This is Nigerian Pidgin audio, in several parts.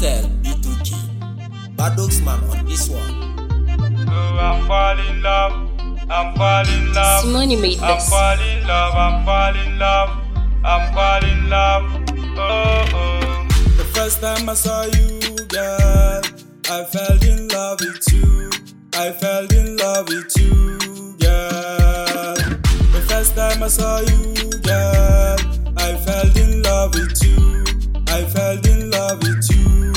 Cell B2K. Badox man on this one. Oh, I'm falling in love. I'm falling in love. Simone made I'm this. falling in love. I'm falling in love. I'm falling in love. Oh, oh. The first time I saw you, girl, I fell in love with you. I fell in love with you, girl. The first time I saw you, girl, I fell in love with you. I fell in love with you,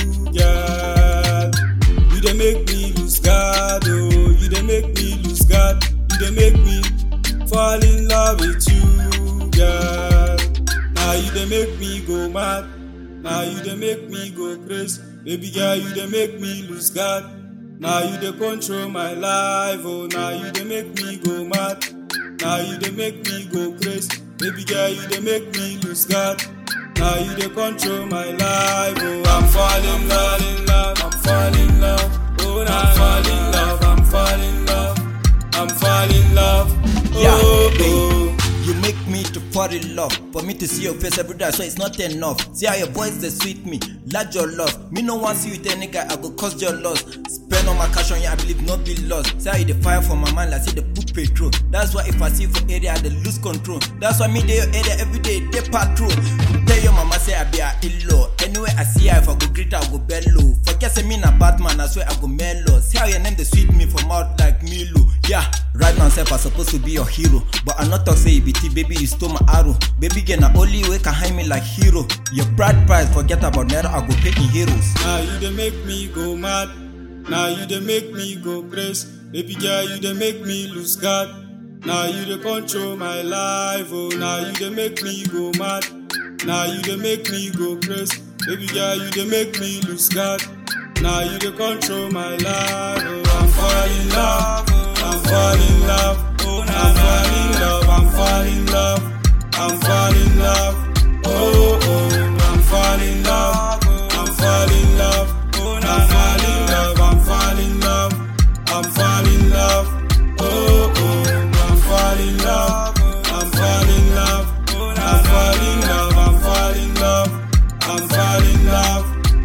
girl. You dey make me lose God, oh. You dey make me lose God. You dey make me fall in love with you, girl. Now you dey make me go mad. Now you dey make me go crazy. Baby girl, you dey make me lose God. Now you dey control my life, oh. Now you dey make me go mad. Now you dey make me go crazy. Baby girl, you dey make me lose God. Now you dey control my life, oh. I'm falling in love, in love. I'm falling in love. Oh, now I'm falling in love. I'm falling in love. I'm falling in love. Yeah, Oh, babe. oh. You make me to fall in love. For me to see your face every day, so it's not enough. See how your voice they sweet me, large your love. Me no want see you with any guy, I go cause your loss. Spend all my cash on you, I believe not be lost. See how you the fire for my mind, like see the put petrol. That's why if I see you for area, I dey lose control. That's why me dey your area every day, they patrol. Tell your mama say I be a illo. Anyway I see her, if I go greet her, I go bellow. Forget say me na Batman, I swear I go mellow. See how your name they sweet me for mouth like Milo. Yeah, right now self I supposed to be your hero, but I not talk say you be T, baby you stole my arrow. Baby girl na only way can hide me like hero. Your pride price, forget about naira, I go pay in heroes. Now you dey make me go mad. Now you dey make me go crazy. Baby girl, you dey make me lose God. Now you dey control my life. Oh, now you dey make me go mad. Now you dey make me go crazy. Baby girl, you dey make me lose God. Now you dey control my life. Oh, I'm falling in love. I'm falling in love. Oh, I'm falling in love. I'm falling in love. I'm falling in love. Oh, oh, I'm falling in love. I'm falling in love. Oh, I'm falling in love. I'm falling in love. I'm falling in love. Oh, oh, I'm falling in love. I'm falling in love. I'm falling in love. I'm falling in love. I'm falling in love.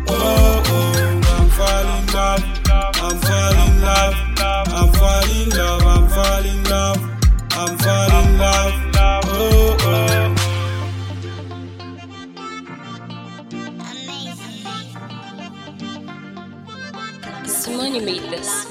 Oh, oh, I'm falling in love. I'm falling in love. I'm falling in love. I'm falling in love. I'm falling in love. Oh, oh. Simone made this.